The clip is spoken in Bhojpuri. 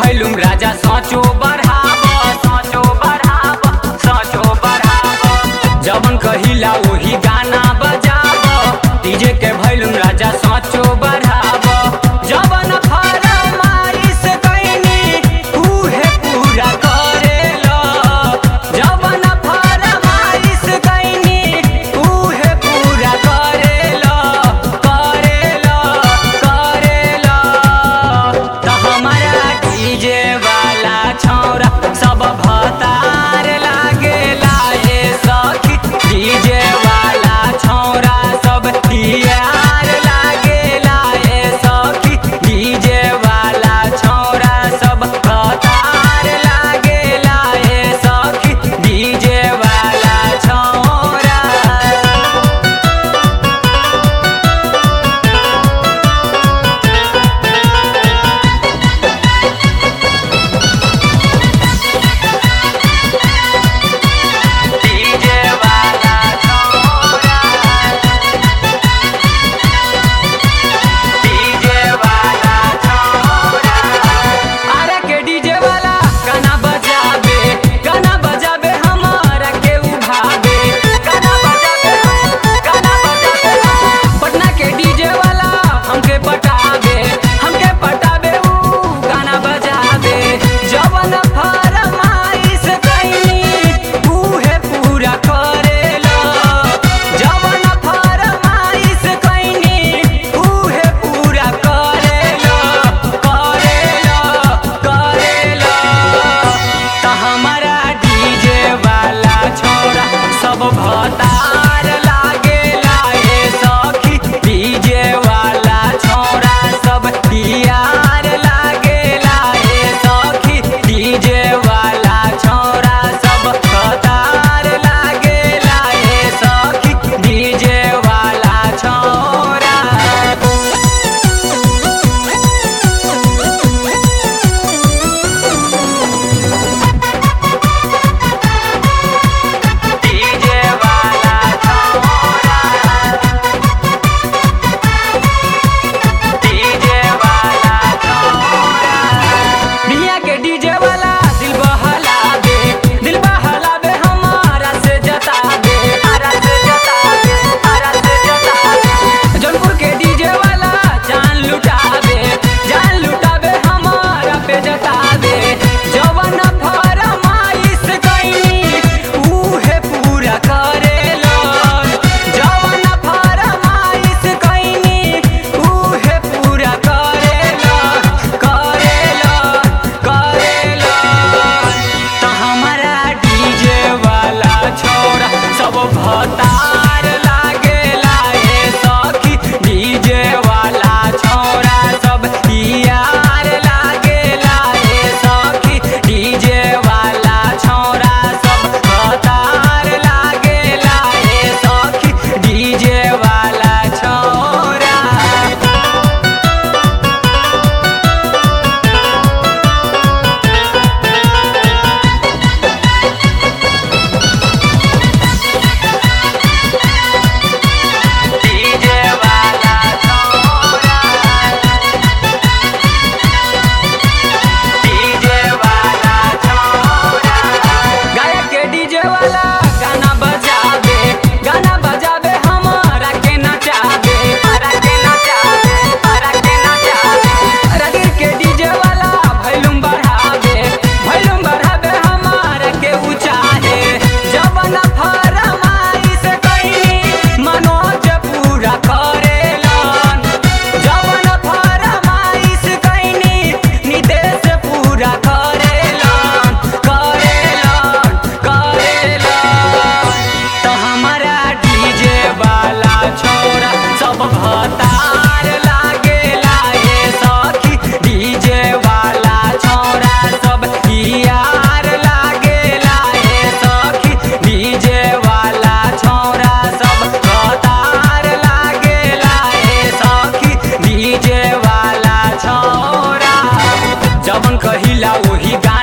भैलुम राजा सोचो बढ़ाब सोचो बढ़ाब सोचो बढ़ाब जवन कहिला वही गाना बजाब डीजे के भैलुम राजा सोचो बढ़ाब जवन फरमाइश कैनी उहे पूरा करेला जवन फरमाइश कैनी उहे पूरा करेला करेला करेला त हमारा डीजे वाला छौरा सब भतार लागेला ए सखी डीजे वाला छौरा सब तियार लागेला ए सखी डीजे वाला छौरा सब भतार लागेला ए सखी डीजे वाला छौरा डीजे वाला छौरा डीजे वाला छौरा अरे के डीजे वाला गाना बजाबे गाना बजाबे हमारा के उभाबे गाना बजाबे गाना बजाबे पटना के डीजे वाला हमके पटाबे हमके पटाबे ऊ गाना बजाबे जवन फरमाइश कैनी उहे पूरा करेला जवन फरमाइश कैनी उहे पूरा करेला करेला करेला त हमारा डीजे वाला छोरा सब भतार लागेला ए सखी डीजे वाला छोरा सब तियार लागेला ए सखी डीजे वाला छोरा सब भतार लागेला ए सखी डीजे वाला छोरा डीजे वाला छौरा डीजे वाला छौरा मियां के डीजे वाला दिल बहलावे दिल बहलावे हमारा से जतावे हमारा से जतावे हमारा से जतावे जौनपुर के डीजे वाला जान लुटावे जान लुटावे हमारा पे जतावे जवन फरमाइश कैनी उहे पूरा करेलन जवन फरमाइश कैनी उहे पूरा करेलन करेलन करेलन त हमारा डीजे वाला छोरा सब भतार लागेला ए सखी डीजे वाला छोरा सब यार लागेला ए सखी डीजे वाला छोरा सब भतार लागेला ए सखी डीजे वाला छोरा डीजे वाला छोरा डीजे वाला छोरा गायक के डीजे वाला गाना बजाबे गाना बजाबे हमारा के नचाबे हमारा के नचाबे हमारा के नचाबे रागिर के डीजे वाला भैलुम बढ़ाबे भैलुम बढ़ाबे हमारा के ऊंचाहे जवन फरमाइश कैनी मनोज पूरा करेलन जवन फरमाइश कैनी नितेश पूरा करेलन करेलन करेलन त हमारा डीजे वाला छोरा सब भतार लागेला ए सखी डीजे वाला छोरा सब यार लागेला ए सखी डीजे वाला छोरा सब भतार लागेला ए सखी डीजे वाला छोरा जवन कहिला वही गाना